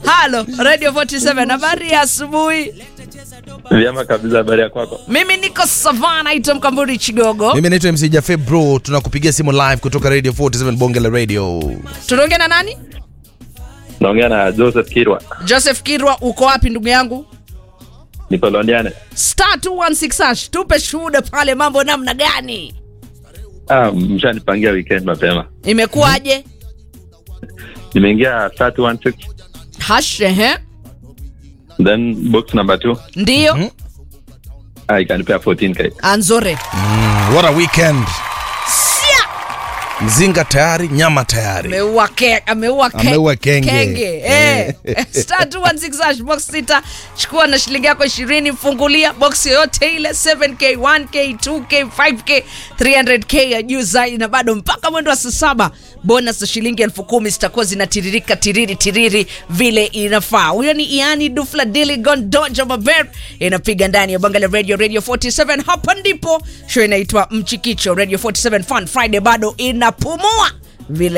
halo radio 47 habari ya asubuhi Vyema kabisa, habari ya kwako? mimi niko savana naitwa mkamburi chigogo mimi naitwa mc jafe bro tunakupigia simu live kutoka radio 47 bonge la radio tunaongea na nani Naongea na Joseph Kirwa, joseph kirwa uko wapi ndugu yangu nipo Londiane. star 216 hash tupe shuhuda pale mambo namna gani Ah, mshanipangia weekend mapema. imekuwaje Nimeingia 316 hash ehe then box number 2 ndiyo Mhm. ah, ikanipea 14k. anzore mm, what a weekend mzinga tayari nyama tayari ameua ke, ameua ke, Ameua kenge. kenge. Eh. star 216 hash box sita chukua na shilingi yako ishirini fungulia box yoyote ile 7k 1k 2k 5k 300k ya juu zaidi na bado mpaka mwendo wa saa saba bonus za shilingi elfu kumi zitakuwa zinatiririka tiriri tiriri vile inafaa huyo ni iani dufla diligon dojo maber inapiga ndani ya bangala radio radio 47 hapa ndipo show inaitwa mchikicho radio 47 fun friday bado inapumua vile